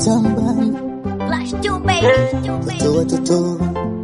tambani Flash two baby, two watoto watoto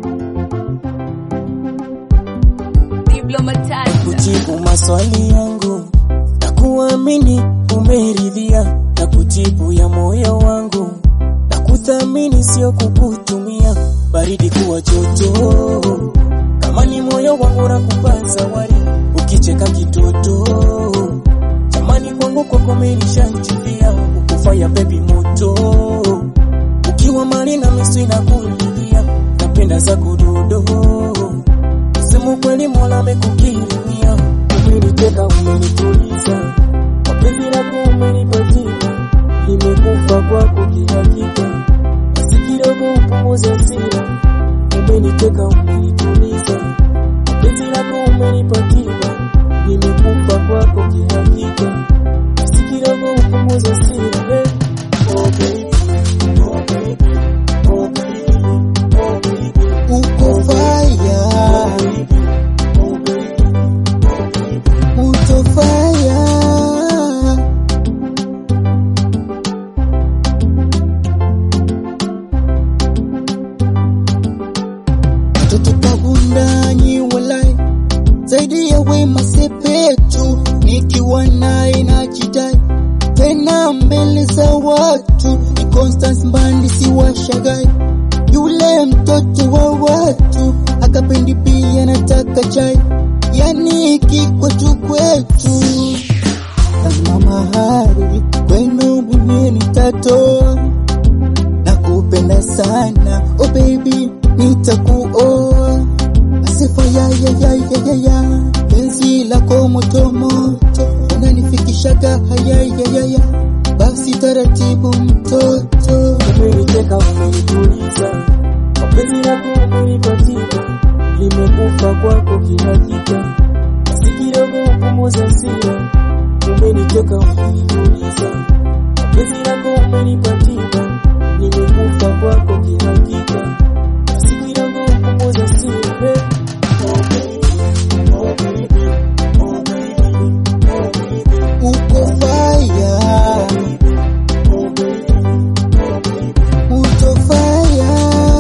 Diplomatized. kujibu maswali yangu na kuamini umeridhia na kujibu ya moyo wangu na kuthamini sio kukutumia baridi kuwa joto kama ni moyo wangu na kupa zawadi ukicheka kitoto jamani kwangu kwako menishanchulia ukufaya bebi moto ukiwa mali na miswi na kulilia napenda za kudodo Sema kweli Mola amekukirimia, umeniteka umenituliza, mapenzi lako umenipatia, nimekufa kwako kihakika, basi kidogo upunguze hasira, umeniteka umenituliza, mapenzi lako umenipatia, nimekufa kwako kihakika, basi kidogo upunguze hasira, eh. Oh baby, oh baby, oh baby, oh baby, uko faya oh baby, oh baby. utofaya mtoto kabundanyi walai zaidi ya wema sepetu nikiwa naye na jidai tena mbele za watu ni Constance Mbandi si washagai yule mtoto wa watu akapendi pia nataka chai yani kikwetu kwetu kama mahari kwenu mimi nitatoa na kupenda sana oh baby nitakuoa asifa ya ya ya ya ya ya penzi lako moto moto unanifikishaga haya ya ya ya basi taratibu mtoto umeniteka umenituliza, mapenzi yako umenipatia, nimekufa kwako kihakika, basi kidogo upunguze hasira. Umeniteka umenituliza, mapenzi yako umenipatia, nimekufa kwako kihakika, basi kidogo upunguze hasira. eh. Oh baby, oh baby, oh baby, oh baby, uko faya oh baby, oh baby. utofaya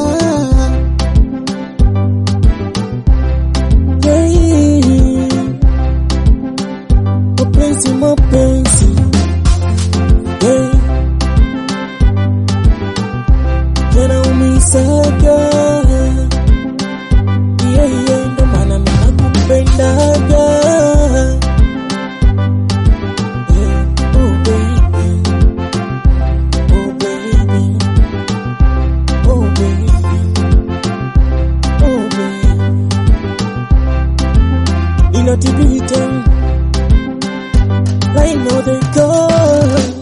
mapenzi mapenzi hey. tena umisaga yeah, yeah, ndo maana ninakupendaga hey. oh baby oh baby oh baby oh baby inatibita I know they go